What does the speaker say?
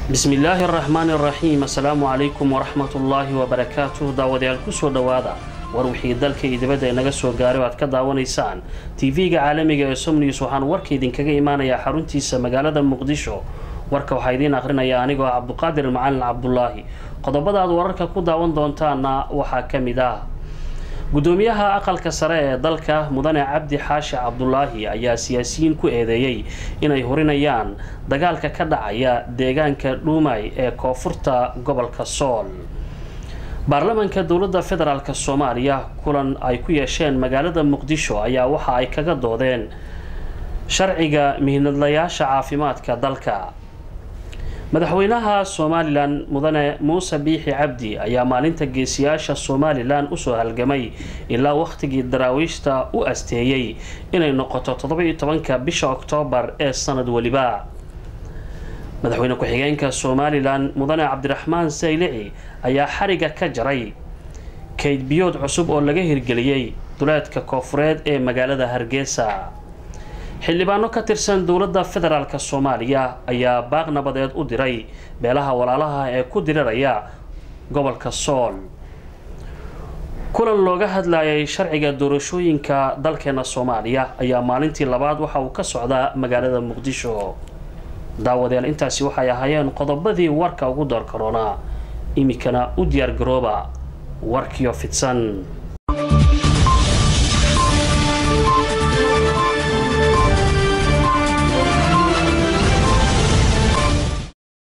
bismi illaahi araxmaani araxiim assalaamu calaykum waraxmatullaahi wabarakaatuh daawadayaal kusoo dhowaada war wixii dalka iyo dibadda inaga soo gaaray oo aad ka daawanaysaan tv-ga caalamiga ee somnews waxaan warka idinkaga imaanayaa xaruntiisa magaalada muqdisho warka waxaa idiin aqrinaya anigoo ah cabduqaadir macalin cabdulaahi qodobada aad wararka ku daawan doontaana waxaa ka mid ah gudoomiyaha aqalka sare ee dalka mudane cabdi xaashi cabdulaahi ayaa siyaasiyiin ku eedeeyey inay horinayaan dagaalka ka dhacaya deegaanka dhuumay ee koonfurta gobolka sool baarlamaanka dowladda federaalk soomaaliya kulan ay ku yeesheen magaalada muqdisho ayaa waxa ay kaga doodeen sharciga mihnadlayaasha caafimaadka dalka madaxweynaha somalilan mudane muuse biixi cabdi ayaa maalinta geesiyaasha somalilan usoo halgamay ilaa wakhtigii daraawiishta u asteeyey inay noqoto toddoba-iyo tobanka bisha oktoobar ee sanad weliba madaxweyne ku-xigeenka somalilan mudane cabdiraxmaan saylici ayaa xariga ka jaray kayd biyood cusub oo laga hirgeliyey duleedka koofureed ee magaalada hargeysa xildhibaano ka tirsan dowladda federaalk soomaaliya ayaa baaq nabadeed u diray beelaha walaalaha ee ku diriraya gobolka sool kulan looga hadlayay sharciga doorashooyinka dalkeena soomaaliya ayaa maalintii labaad waxa uu ka socdaa magaalada muqdisho daawadayaal intaasi waxay ahaayeen qodobadii warka ugu door karoonaa iminkana u diyaar garooba warkiyo fidsan